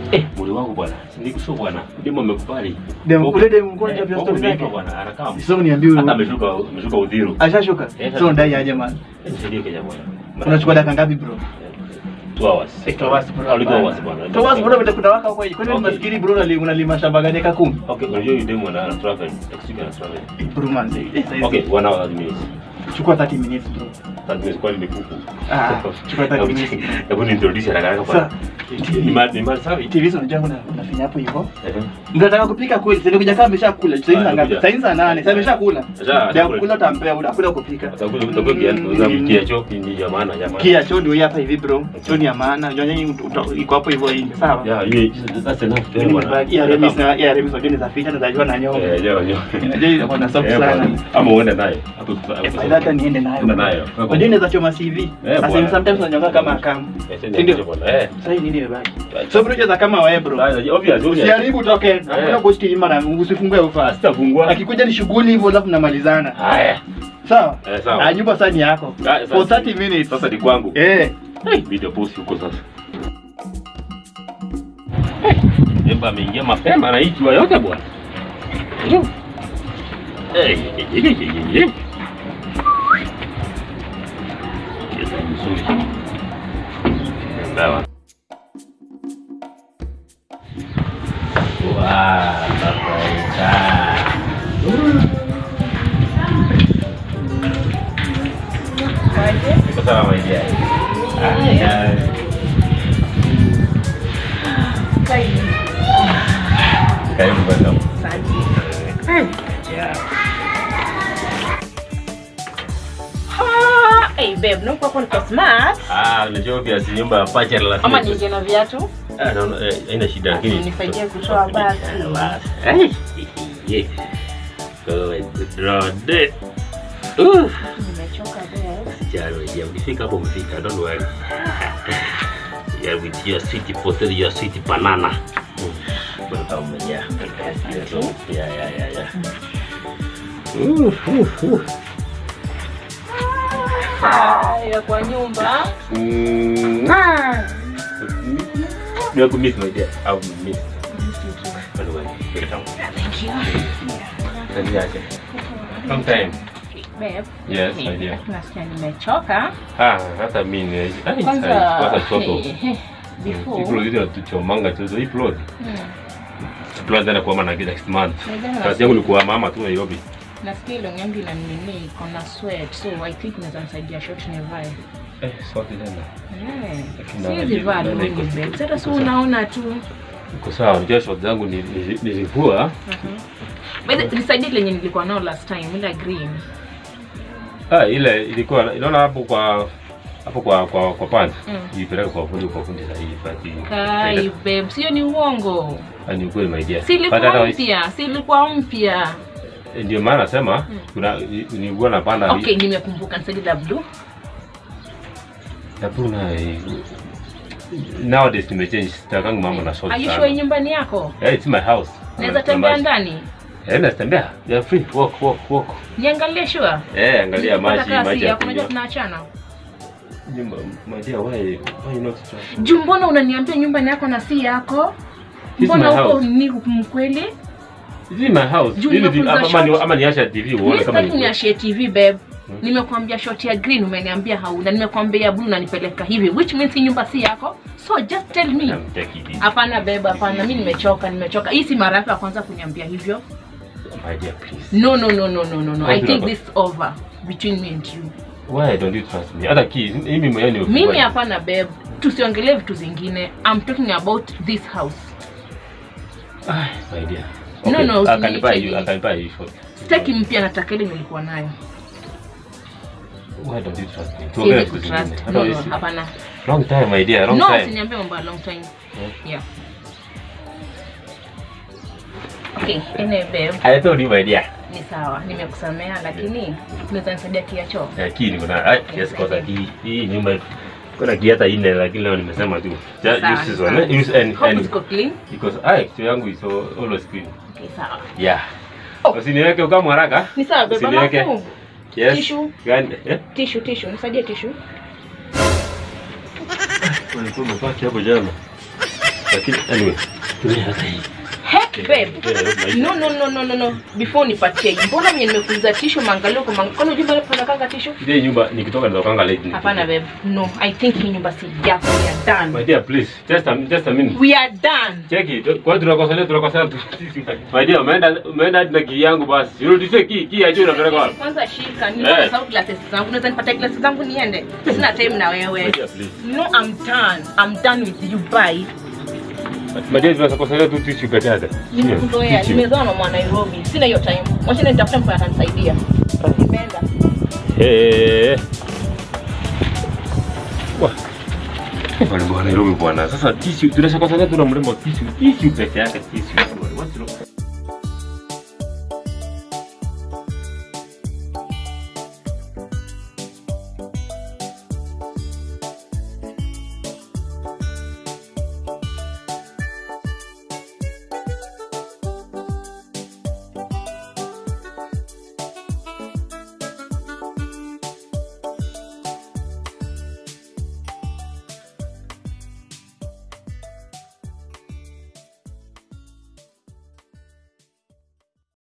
Eh, mwili wangu bwana. Nikusho bwana. Demo amekubali. Dem Bobo- ule dem mkono Eh, cha Bobo story ameiva zake. bwana. Anakaa. Sio niambie Hata huyo. ameshuka ameshuka udhiru. Ashashuka. Eh, Sio ndai aje man. Eh, Nisaidie Kenya bwana. Unachukua dakika ngapi bro? Two hours. Eh, two hours bro. Au two hours bwana. Two hours bro vitakuta waka huko. Kwani Okay. maskini bro unali- unalima shamba gani eka kumi? Okay, unajua yule demo ana ana travel. Taxi ana travel. Eh, Bro man. eh, saizi. Okay, one hour 30 minutes. Chukua 30 minutes bro. That means kwani ni kuku. Ah, chukua 30 Hebu- minutes. Hebu ni introduce haraka haraka Sasa, bwana. Ni mad ni mad sawi. TV sio unajua una- unafinya hapo hivyo. Eh. Mnataka kupika kweli? Sasa kuja kama ameshakula. Sasa hivi Ah, saa ngapi? amekuja. Sasa hivi saa nane. Sasa ameshakula. Sasa, Ndio atakula. kula utampea, unakula kupika. Utakuja utakuwa kiasi za kia choki ni ya maana ya maana. Kia choo ndio hii hapa hivi bro. Choo ni ya maana. Unajua nyinyi uta- iko hapo hivyo nje. Sawa? Yeah, you that's enough. Mimi ni bag ya Remis na ya Remis wajua ni za ficha na zajua na nyonga. Eh, leo leo. Unajua inakuwa na soft Eh, sana. bwana. Ama uende naye. Hapo Eh, faida hata niende nayo. Enda nayo. Unajua inaweza choma CV. Sasa bwana. sometimes unanyonga kama akamu. Eh, Ndio. ndio bwana. Eh. Sasa hii nini imebaki? So bro cheza kama wewe bro. Obvious, obvious. Usiharibu toke. Hakuna ghost nyuma na usifungue ufa. Sitafungua. Akikuja ni shughuli hivyo alafu namalizana. Haya. Sawa? Eh, sawa. Ah, nyumba sasa ni yako. Ah, sasa- For 30 minutes. Sasa ni kwangu. Eh. Hey, video post huko sasa. Emba ameingia mapema na hii jua yote bwana. Hey, hey, hey, hey, hey. Kiasi mzuri. Sawa. Wah, sasa Iko sawa my dear. Ah, Karibu bwana. Ah, Hey babe, no kwa kwa smart. Ah, unajua obvious nyumba ya pacha la Ama nije na viatu? Ah, naona eh, haina shida lakini Nisaidie kutoa basi. basi. Eh. Yeah. Go and draw it. Uh. Nimechoka babe. Jaro, ya ukifika hapo umefika, don't worry. Yeah, with your sweet potato, your sweet banana. Mm. Welcome, yeah. Yeah, yeah, yeah, yeah. Uh, uh, uh. Haya kwa nyumba. Mm. You have to miss my dear. I will miss. Don't worry. Take it down. Thank you. Send me aje. Long time. Babe. Yes, my dear. Nasikia nimechoka. Ah, hata mimi. Ai, Kwanza kwanza choto. eh, eh, before. Hii hizo tuchomanga tu hii plot. Hmm. Plot tena kuama na next month. Nadhani Kazi yangu ni kuwa mama tu Nairobi. Nasikia ile yangu ina nini iko na sweat so I think naweza nisaidia short nivae. Eh, sote tena. Eh, Lakini Siwezi naona vaa naona longi iko- babe. Sasa iko si sawa. unaona tu. Iko sawa, unajua short zangu ni- ni- nilivua. By the nisaidie lenye nilikuwa nao last time ile green. Ah, ile ilikuwa inaona hapo kwa hapo kwa kwa kwa pant. Mm. Ilipeleka kwa fundi kwa fundi sahihi pati. Kai babe, sio ni uongo. Ni ukweli my dear. Si But ilikuwa hata- mpya, si ilikuwa mpya. Ndio maana nasema kuna nilikuwa napanda Okay, nimekumbuka nisaidie la blue. Hakuna eh, nowadays nimechange sitakangi mambo na short Are you sana. sure nyumbani yako? Yeah, it's my house. Naweza Na- tembea na- ndani? Eh, naweza tembea. Yeah, free. Walk, walk, walk. Niangalie sure. Eh, angalia maji, Nataka maji si ya yako, unajua kunywa. tunaachana. Nyumba, my dear, why why not trust? Juu mbona unaniambia nyumbani yako na si yako? This is Mbona my uko house. ni mkweli? This is my house. Juu Ili vi- nimekuuliza ama ni short. ama niacha TV uone Mimi kama sitaki ni. niashie TV babe. Nimekuambia short ya green umeniambia hauna. Nimekuambia ya blue unanipeleka hivi which means hii nyumba si yako. So just tell me. I'm taking it. Hapana beba, hapana. Mimi nimechoka, nimechoka. Hii si mara yako ya kwanza kuniambia hivyo. My dear, please. No, no, no, no, no, no, no. I Why think do you- this is over between me and you. Why don't you trust me? Hata key, mimi mwenyewe ni Mimi hapana babe. Tusiongelee vitu zingine. I'm talking about this house. Ah, my dear. No, no, I can usiniite buy you, hivi. I can buy you short. Sitaki mpya nataka ile nilikuwa nayo. Why don't you trust me? Tuongee Siwezi vitu zingine. kutrust. Hata No, no, isi- hapana. Long time, my dear, long No, time. usiniambie mambo ya long time. Yeah. Yeah. Okay, anyway babe, I told you, my dear. ni sawa. Nimekusamea lakini unaweza nisaidia kiacho. Ya key niko na ai yes kwa sababu hii- hii nyumba kuna key hata nne lakini leo nimesema tu. Just Sawa, use this sawa. one. eh, Use and Hope and ziko clean. because ai kitu yangu is al- always clean. Okay, sawa. Yeah. Oh. Usiniweke kama haraka. Ni sawa babe, Usiniweke. alafu Yes. Tissue. Gani? Eh? tissue tissue, nisaidie tissue. Ulikuwa umepaki hapo jana. Lakini anyway, tumia hata hii. Heck babe. Tumia Nairobi maisha. No no no no no no. Before nipatie hii. Mbona mimi nimekuuliza tishu mangalio kwa mangalio. Kwani unajua pale kanga tishu? Ile nyumba nikitoka natokanga late. Hapana babe. No, I think hii nyumba si yako. We are done. My dear, please. Just a, just a minute. We are done. Cheki, kwa tunakosana tunakosana tu. My dear, umeenda umeenda hadi na key yangu basi. Urudishe key, key ya juu unapeleka wapi? Kwanza shika, ni Eh. hey. sauti glasses zangu. Unaweza nipatia glasses zangu niende? Sina time na My wewe. dear, please. No, I'm done. I'm done with you. Bye. My dear, tunakosana tu tissue peke yake. Nimekuzoea, Tissue. nimezoea na mwa Nairobi. Sina hiyo time. Wacha nitafute mtu atanisaidia. Nimeenda. Eh. Wah. Bwana bwana Nairobi bwana. Sasa tissue tunashakosana tu na mrembo tissue. Tissue peke yake tissue. What's wrong?